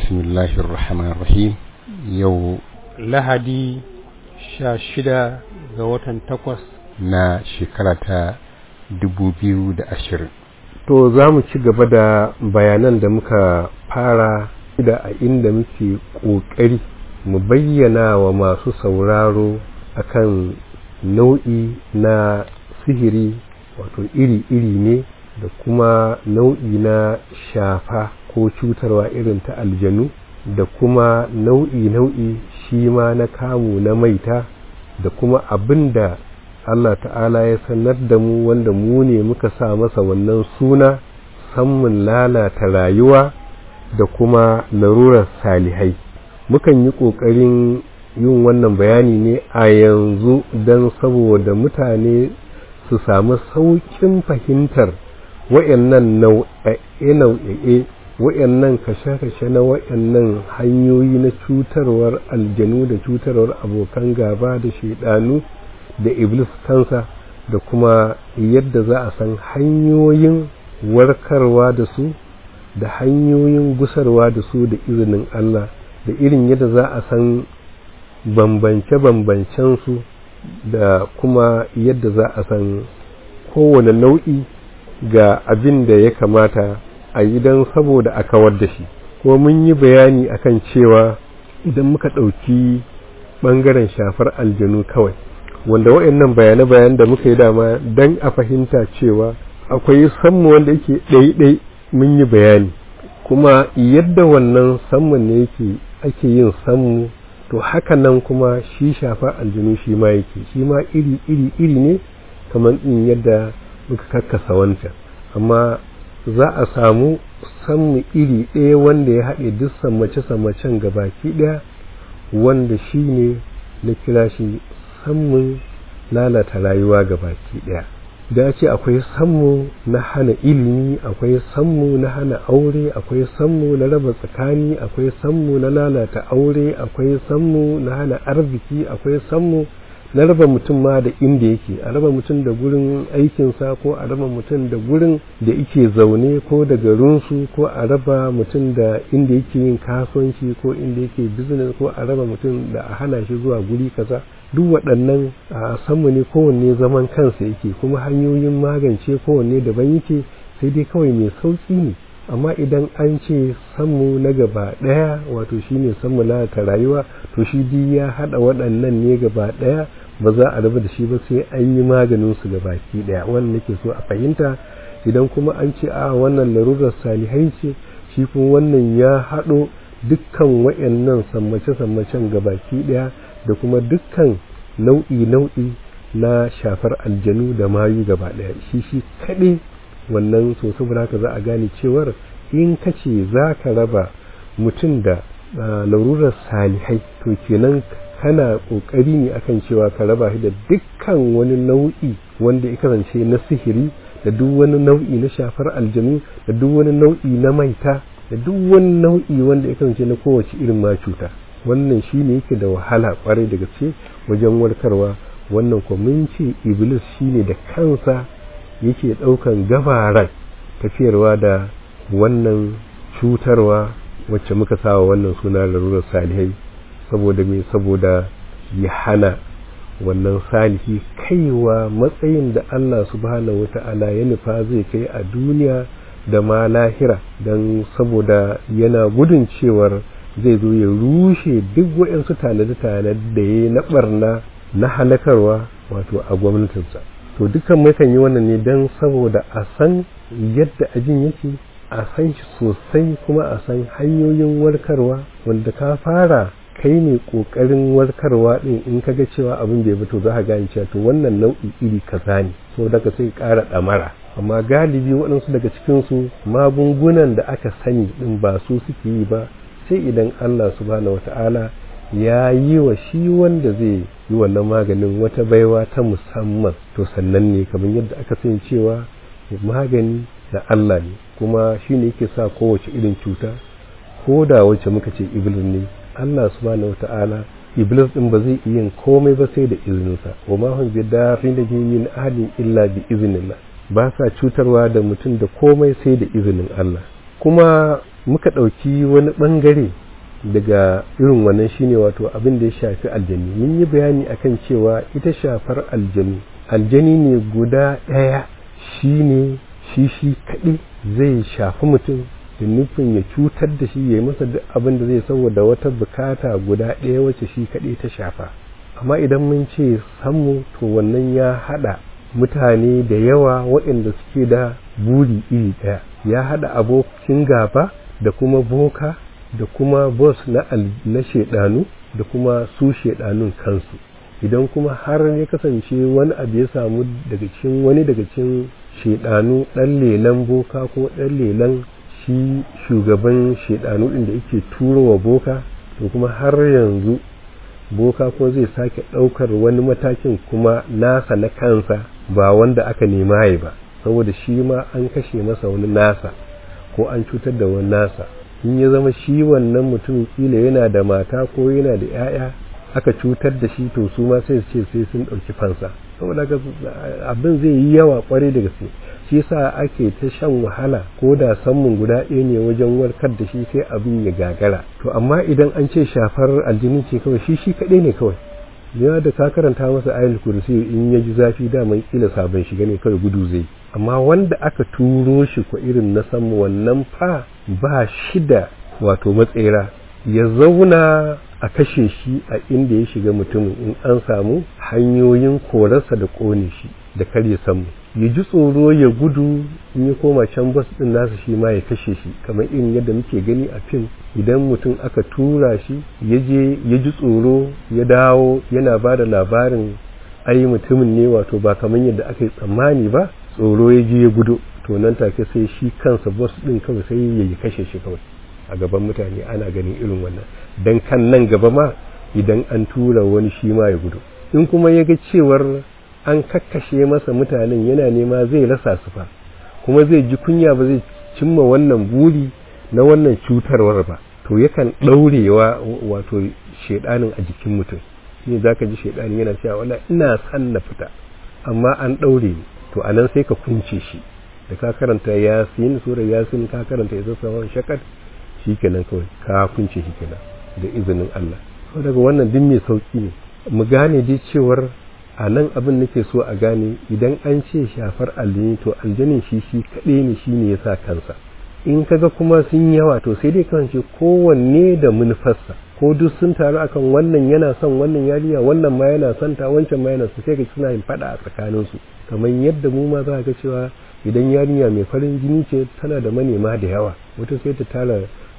bismillahir rahmanir rahim yau lahadi sha shida ga watan takwas na shekara ta dubu biyu da ashirin to za mu ci gaba da bayanan da muka fara da a inda muke ƙoƙari mu bayyana wa masu sauraro akan nau'i na sihiri wato iri-iri ne da kuma nau'i na shafa ko cutarwa irin ta aljanu da kuma nau'i-nau'i shi ma na kamu na maita da kuma abin da Allah ta'ala ya sanar da mu wanda mu ne muka sa masa wannan suna sammun lalata rayuwa da kuma larurar salihai mukan yi ƙoƙarin yin wannan bayani ne a yanzu don saboda mutane su samu sauƙin fahimtar wa'annan nau'e-nau'e wa'annan kashe-kashe na wa'annan hanyoyi na cutarwar aljanu da cutarwar abokan gaba da shaidanu da iblis kansa da kuma yadda za a san hanyoyin warkarwa da su da hanyoyin gusarwa da su da izinin Allah da irin yadda za a san bambance-bambancen su da kuma yadda za a san kowane nau'i ga abin da ya kamata a yi don saboda a kawar da shi kuma mun yi bayani akan cewa idan muka ɗauki ɓangaren shafar aljanu kawai wanda waɗannan bayane-bayan da muka yi dama don a fahimta cewa akwai sammu wanda yake ɗaiɗai mun yi bayani kuma yadda wannan sammun ne yake ake yin sammu to haka nan kuma shi shafa aljanu shi ma yake shi ma iri iri iri ne kamar in yadda muka kakkasa wancan amma za a samu sammu iri ɗaya wanda ya haɗe duk sammace-sammacen gabaki ɗaya wanda shi ne na kira shi sammun lalata rayuwa gabaki ɗaya da ce akwai sammu na hana ilimi akwai sammu na hana aure akwai sammu na raba tsakani akwai sammu na lalata aure akwai sammu na hana arziki akwai sammu na raba mutum ma da inda yake a raba mutum da gurin aikinsa ko a raba mutum da gurin da yake zaune ko da garinsu ko a raba mutum da inda yake yin kasuwanci ko inda yake business ko a raba mutum da a hana shi zuwa guri kaza duk waɗannan a sanmu ne kowanne zaman kansa yake kuma hanyoyin magance kowanne daban yake sai dai kawai mai sauƙi ne amma idan an ce sanmu na gaba ɗaya wato shine sanmu lalata rayuwa to shi duk ya haɗa waɗannan ne gaba ɗaya ba za a raba da shi ba sai an yi maganin su ga baki ɗaya wannan nake so a fahimta idan kuma an ce a wannan larurar salihai ce shi kuma wannan ya haɗo dukkan waɗannan sammace-sammacen ga baki ɗaya da kuma dukkan nau'i-nau'i na shafar aljanu da mayu gaba ɗaya shi shi kaɗai wannan so saboda haka za a gane cewar in ka ce za ka raba mutum da larurar salihai to kenan kana ƙoƙari ne akan cewa ka raba shi da dukkan wani nau'i wanda ya kasance na sihiri da duk wani nau'i na shafar aljanu da duk wani nau'i na maita da duk wani nau'i wanda ya kasance na kowace irin ma cuta wannan shi ne yake da wahala kwarai da gaske wajen warkarwa wannan ko mun ce iblis shi ne da kansa yake ɗaukan gabaran tafiyarwa da wannan cutarwa wacce muka sawa wannan suna larurar salihai saboda me saboda ya hana wannan salihi kaiwa matsayin da Allah subhanahu wata'ala ya nufa zai kai a duniya da ma lahira don saboda yana gudun cewar zai zo ya rushe duk waɗansu tanade-tanade da ya na barna na halakarwa wato a gwamnatinsa to dukkan mukan yi wannan ne don saboda a san yadda ajin yake a san shi sosai kuma a san hanyoyin warkarwa wanda ka fara kai ne kokarin warkarwa din in ka ga cewa abin bai fito za ka gane cewa to wannan nau'i iri kaza ne so daga sai ƙara ɗamara amma galibi waɗansu daga cikinsu magungunan da aka sani din ba su suke yi ba sai idan Allah subhanahu wata'ala ya yi wa shi wanda zai yi wannan maganin wata baiwa ta musamman to sannan ne kamar yadda aka sani cewa magani da Allah ne kuma shi ne yake sa kowace irin cuta ko da wacce muka ce iblis ne Allah subhanahu wata'ala iblis din ba zai iya komai ba sai da izininsa wa ma hum bidarin da min ahadin illa bi iznillah ba sa cutarwa da mutum da komai sai da izinin Allah kuma muka ɗauki wani ɓangare daga irin wannan shine wato abin da ya shafi aljani mun yi bayani akan cewa ita shafar aljani aljani ne guda ɗaya shine shi shi kaɗai zai shafi mutum da nufin ya cutar da shi ya yi masa duk abin da zai saboda wata bukata guda ɗaya wacce shi kaɗai ta shafa amma idan mun ce sammu to wannan ya haɗa mutane da yawa waɗanda suke da buri iri ɗaya ya haɗa abokin gaba da kuma boka da kuma bos na, na shaidanu da kuma su shaidanun kansu idan kuma har ya kasance wani abu ya samu daga cikin wani daga cikin shaidanu ɗan lelan boka ko ɗan lelan shi shugaban shaidanu ɗin da yake turowa boka to kuma har yanzu boka ko zai sake ɗaukar wani matakin kuma nasa na kansa ba wanda aka nema ya ba saboda shi ma an kashe masa wani nasa ko an cutar da wani nasa in ya zama shi wannan mutum kila yana da mata ko yana da 'ya'ya aka cutar da shi to su ma sai su ce sai sun ɗauki fansa saboda abin zai yi yawa kwarai da gaske shi yasa ake ta shan wahala ko da sammun guda ɗaya ne wajen warkar da shi sai abin ya gagara to amma idan an ce shafar aljini ce kawai shi shi kaɗai ne kawai ya da ka karanta masa ayatul kursi in ya ji zafi daman kila sabon shiga ne kawai gudu zai amma wanda aka turo shi ko irin na sammu wannan fa ba shi da wato matsera ya zauna a kashe shi a inda ya shiga mutumin in an samu hanyoyin korarsa da kone shi da kar ya samu ya ji tsoro ya gudu in ya koma can bas din nasa shi ma ya kashe shi kamar irin yadda muke gani a fim idan mutum aka tura shi ya je ya ji tsoro ya dawo yana ba da labarin ai mutumin ne wato ba kamar yadda aka yi tsammani ba tsoro ya je ya gudu to nan take sai shi kansa bas din kawai sai ya yi kashe shi kawai a gaban mutane ana ganin irin wannan dan kan nan gaba ma idan an tura wani shi ma ya gudu in kuma ya ga cewar an kakkashe masa mutanen yana nema zai rasa su fa kuma zai ji kunya ba zai cimma wannan buri na wannan cutarwar ba to yakan ɗaurewa wato shaidanin a jikin mutum ne za ka ji shaidanin yana cewa wala ina san na fita amma an ɗaure ni to a nan sai ka kunce shi da ka karanta yasin sura yasin ka karanta ya sassawan shakat shi kenan kawai ka kunce shi kenan da izinin Allah to daga wannan din mai sauki ne mu gane dai cewar a nan abin nake so a gane idan an ce shafar aljini to aljanin shi shi kaɗai ne shi ne ya sa kansa in kaga kuma sun yawa to sai dai kawance kowanne da manufarsa ko duk sun taru akan wannan yana son wannan yariya wannan ma yana son ta wancan ma yana son sai ga suna yin fada a tsakaninsu kamar yadda mu ma za ga cewa idan yarinya mai farin jini ce tana da manema da yawa wata sai ta tara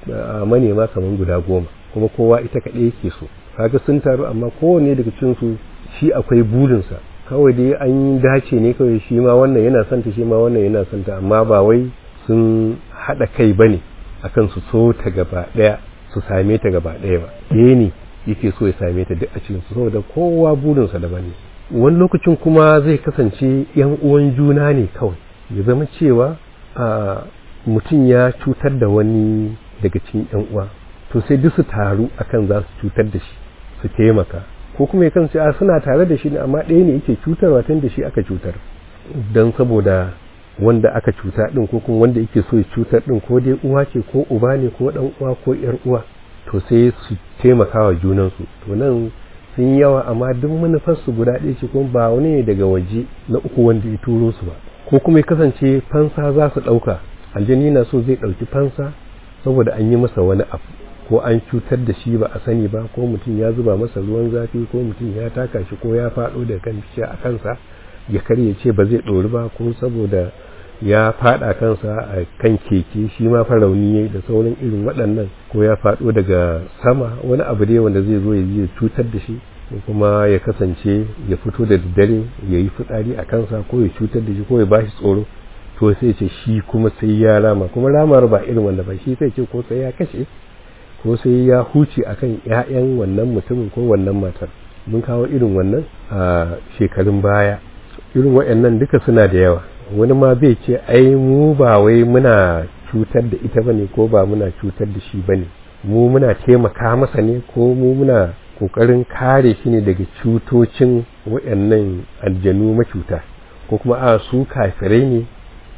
manema kamar guda goma kuma kowa ita kaɗai yake so kaga sun taru amma kowanne daga cikin su shi akwai burinsa kawai dai an yi dace ne kawai shi ma wannan yana santa shi ma wannan yana santa amma ba wai sun haɗa kai bane akan su so ta gaba ɗaya su same ta gaba ɗaya ba ɗaya ne yake so ya same ta duk a cikin su saboda kowa burinsa daban ne wani lokacin kuma zai kasance yan uwan juna ne kawai ya zama cewa a mutum ya cutar da wani daga cikin yan uwa to sai duk su taru akan za su cutar da shi su taimaka ko kuma ya kasance a suna tare da shi ne amma ɗaya ne yake cutarwa tun da shi aka cutar don saboda wanda aka cuta din ko kuma wanda yake so ya cutar din ko dai uwa ce ko uba ne ko dan uwa ko yar uwa to sai su taimaka wa junansu to nan sun yawa amma duk manufarsu guda ɗaya ce kuma ba wani ne daga waje na uku wanda ya turo su ba ko kuma ya kasance fansa za su ɗauka aljani na so zai ɗauki fansa saboda an yi masa wani abu ko an cutar da shi ba a sani ba ko mutum ya zuba masa ruwan zafi ko mutum ya taka shi ko ya faɗo da kan a kansa ya karye ce ba zai ɗori ba ko saboda ya faɗa kansa a kan keke shi ma farauni yayi da sauran irin waɗannan ko ya faɗo daga sama wani abu dai wanda zai zo ya cutar da shi kuma ya kasance ya fito da daddare ya yi fitsari a kansa ko ya cutar da shi ko ya ba shi tsoro to sai ce shi kuma sai ya rama kuma ramar ba irin wanda ba shi sai ce ko sai ya kashe ko sai ya huce akan ƴaƴan wannan mutumin ko wannan matar mun kawo irin wannan a shekarun baya irin waɗannan duka suna da yawa wani ma zai ce ai mu ba wai muna cutar da ita bane ko ba muna cutar da shi bane mu muna taimaka masa ne ko mu muna kokarin kare shi ne daga cutocin waɗannan aljanu macuta ko kuma a su kafirai ne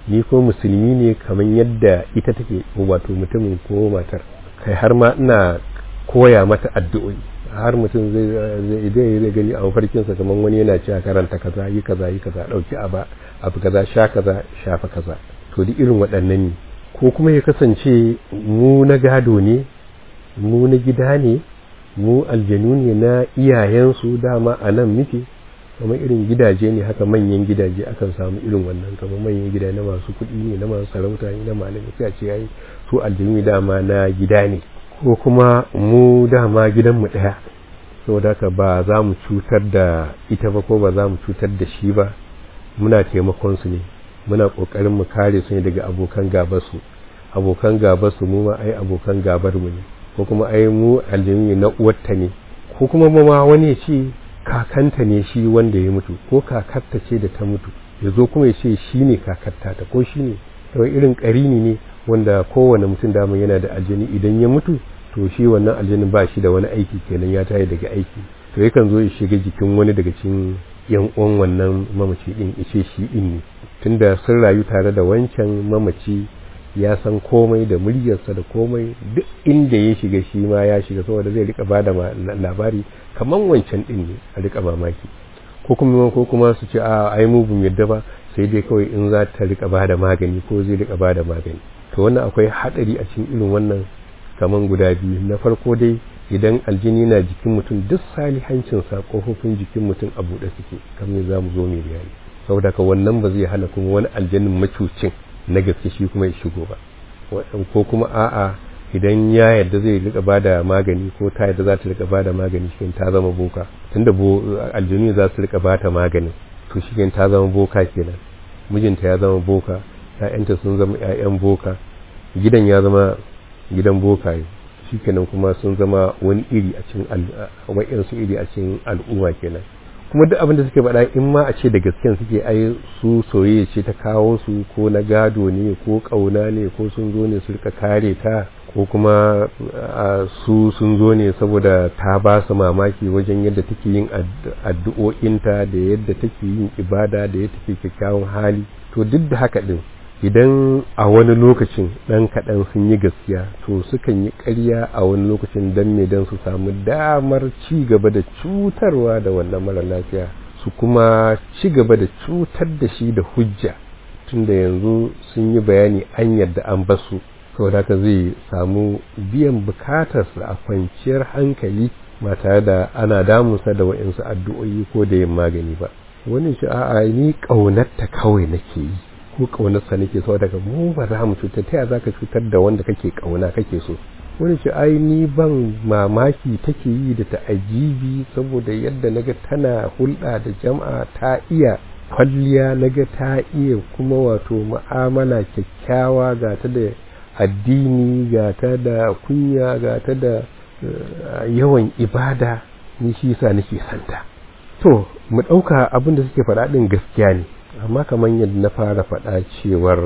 ni ko musulmi ne kamar yadda ita take wato mutumin ko matar kai har ma ina koya mata addu'o'i har mutum zai zai zai gani a mafarkinsa kamar wani yana cewa karanta kaza yi kaza yi kaza dauki aba abu kaza sha kaza shafa kaza to duk irin waɗannan ne ko kuma ya kasance mu na gado ne mu na gida ne mu aljanu ne na iyayensu dama a nan muke kamar irin gidaje ne haka manyan gidaje akan samu irin wannan kamar manyan gida na masu kuɗi ne na masu sarauta ne na malami sai a ce yayi su aljanu dama na gida ne ko kuma mu dama gidanmu ɗaya saboda haka ba za mu cutar da ita ba ko ba za mu cutar da shi ba muna taimakon su ne muna ƙoƙarin mu kare su ne daga abokan gabarsu abokan gabarsu mu ma ai abokan gabar mu ne ko kuma ai mu aljanu na uwarta ne ko kuma ma wani ya ce kakanta ne shi wanda ya mutu ko kakarta ce da ta mutu ya zo kuma ya ce shi ne kakarta ta ko shi ne kawai irin ƙarini ne wanda kowane mutum dama yana da aljani idan ya mutu to shi wannan aljanin ba shi da wani aiki kenan ya tayi daga aiki to yakan zo ya shiga jikin wani daga cikin yan uwan wannan mamaci din ya ce shi din ne tunda sun rayu tare da wancan mamaci ya san komai da muryarsa da komai duk inda ya shiga shi ma ya shiga saboda zai rika bada labari kaman wancan din ne a rika mamaki ko kuma ko kuma su ce a ai mu bum yadda ba sai dai kawai in za ta rika bada magani ko zai rika bada magani to wannan akwai hadari a cikin irin wannan kaman guda biyu na farko dai idan aljini na jikin mutum duk salihancinsa kofofin jikin mutum a buɗe suke kamar za mu zo mai bayani saboda ka wannan ba zai hana kuma wani aljanin macucin na gaske shi kuma ya shigo ba ko kuma a'a idan ya yadda zai rika bada magani ko ta yadda za ta rika bada magani shi ta zama boka tunda bo aljanu za su rika bata magani to shi ta zama boka kenan mijinta ya zama boka ƴaƴanta sun zama ƴaƴan boka gidan ya zama gidan bokaye shikenan kuma sun zama wani iri a cikin wa'yansu iri a cikin al'umma kenan kuma duk abin da suke faɗa in ma a ce da gasken suke ai su soyayya ce ta kawo su ko na gado ne ko ƙauna ne ko sun zo ne su rika kare ta ko kuma su sun zo ne saboda ta ba su mamaki wajen yadda take yin addu'o'inta da yadda take yin ibada da yadda take kyakkyawan hali to duk da haka din idan a wani lokacin ɗan kaɗan sun yi gaskiya to sukan yi ƙarya a wani lokacin don me don su samu damar ci gaba da cutarwa da wannan mara lafiya su kuma ci gaba da cutar da shi da hujja tunda yanzu sun yi bayani an yadda an basu saboda haka zai samu biyan bukatarsa a kwanciyar hankali ba tare da ana damunsa da wa'insu addu'o'i ko da yin magani ba wani shi a'a ni ƙaunarta kawai nake yi ko ƙaunarsa nake so daga mu ba za mu cutar ta za ka cutar da wanda kake ƙauna kake so wani ce ai ni ban mamaki take yi da ta'ajibi saboda yadda naga tana hulɗa da jama'a ta iya kwalliya naga ta iya kuma wato mu'amala kyakkyawa ga ta da addini ga ta da kunya ga ta da yawan ibada ni shi yasa nake santa to mu ɗauka abin da suke faɗa ɗin gaskiya ne amma kamar yadda na fara faɗa cewar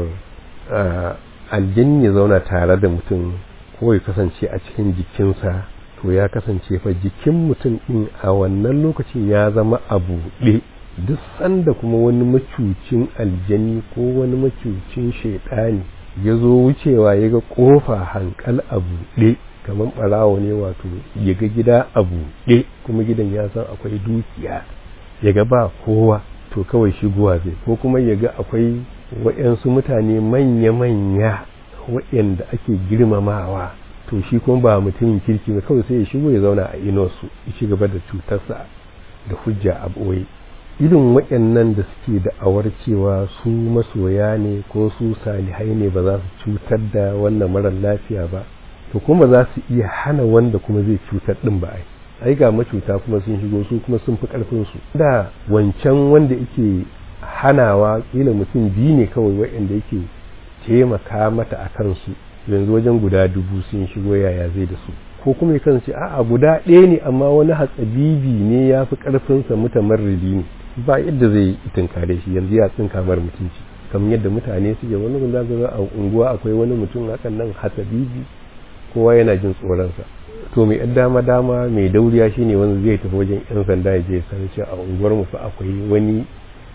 aljin ya zauna tare da mutum ko ya kasance a cikin jikinsa to ya kasance fa jikin mutum ɗin a wannan lokacin ya zama a buɗe duk sanda kuma wani macucin aljani ko wani macucin shaiɗani ya zo wucewa ya ga ƙofa hankal a buɗe kamar ɓarawo ne wato ya ga gida a buɗe kuma gidan ya san akwai dukiya ya ga ba kowa to kawai shigowa zai ko kuma ya ga akwai waɗansu mutane manya-manya waɗanda ake girmamawa to shi kuma ba mutumin kirki ba kawai sai ya shigo ya zauna a inosu ya ci gaba da cutarsa da hujja a ɓoye irin waɗannan da suke da awar cewa su masoya ne ko su salihai ne ba za su cutar da wannan marar lafiya ba to kuma za su iya hana wanda kuma zai cutar ɗin ba ai ai ga macuta kuma sun shigo su kuma sun fi karfin su da wancan wanda yake hanawa kila mutum biyu ne kawai waɗanda yake taimaka mata a kansu yanzu wajen guda dubu sun shigo yaya zai da su ko kuma ya kasance a'a guda ɗaya ne amma wani hatsabibi ne ya fi ƙarfinsa mutamarridi ne ba yadda zai tunkare shi yanzu ya tsinka mara mutunci kamar yadda mutane suke wani gun za a unguwa akwai wani mutum hakan nan hatsabibi kowa yana jin tsoronsa to mai yan dama dama mai dauriya shine wanda zai tafi wajen yan sanda ya je san cewa a unguwar mu fa akwai wani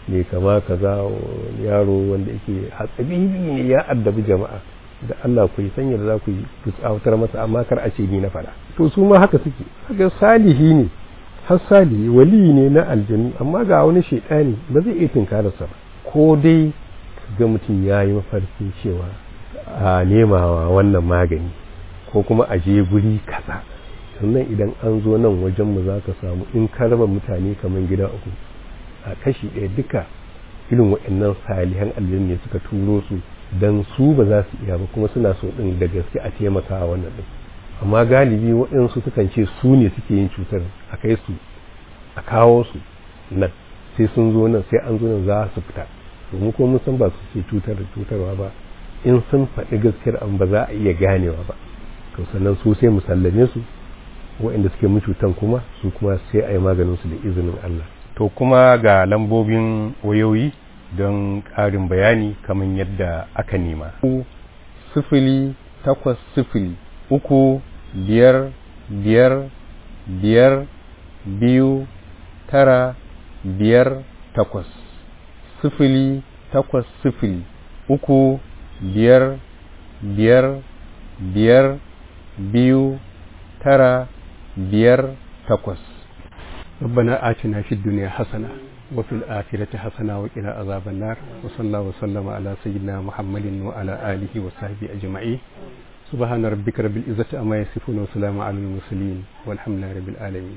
mai kama kaza yaro wanda yake hatsabibi ne ya addabi jama'a da Allah ku yi sanya da za ku yi ku tsawatar masa amma kar a ce ni na faɗa to su ma haka suke haka salihi ne har salihi wali ne na aljanu amma ga wani shaidani ba zai iya tunkararsa ba ko dai ga mutum ya yi mafarkin cewa a nemawa wannan magani ko kuma a je guri kaza sannan idan an zo nan wajen mu za ka samu in ka raba mutane kamar gida uku a kashi ɗaya duka irin waɗannan salihan aljanu ne suka turo su don su ba za su iya ba kuma suna so ɗin da gaske a taimaka a wannan ɗin amma galibi waɗansu sukan ce su ne suke yin cutar a kai su a kawo su nan sai sun zo nan sai an zo nan za su fita domin kuma mun san ba su ce cutar da cutarwa ba in sun faɗi gaskiyar an ba za a iya ganewa ba to sannan su sai mu sallame su waɗanda suke mu cutan kuma su kuma sai a yi maganin su da izinin Allah to kuma ga lambobin wayoyi don ƙarin bayani kamar yadda aka nema sifili takwas sifili uku biyar biyar biyar biyu tara biyar takwas sifili takwas sifili uku biyar biyar biyar biyu tara biyar takwas ربنا آتنا في الدنيا حسنة وفي الآخرة حسنة وقنا عذاب النار وصلى الله وسلم على سيدنا محمد وعلى آله وصحبه أجمعين سبحان ربك رب العزة أما يصفون وسلام على المرسلين والحمد لله رب العالمين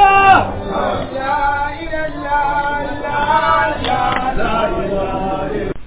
لا إله إلا الله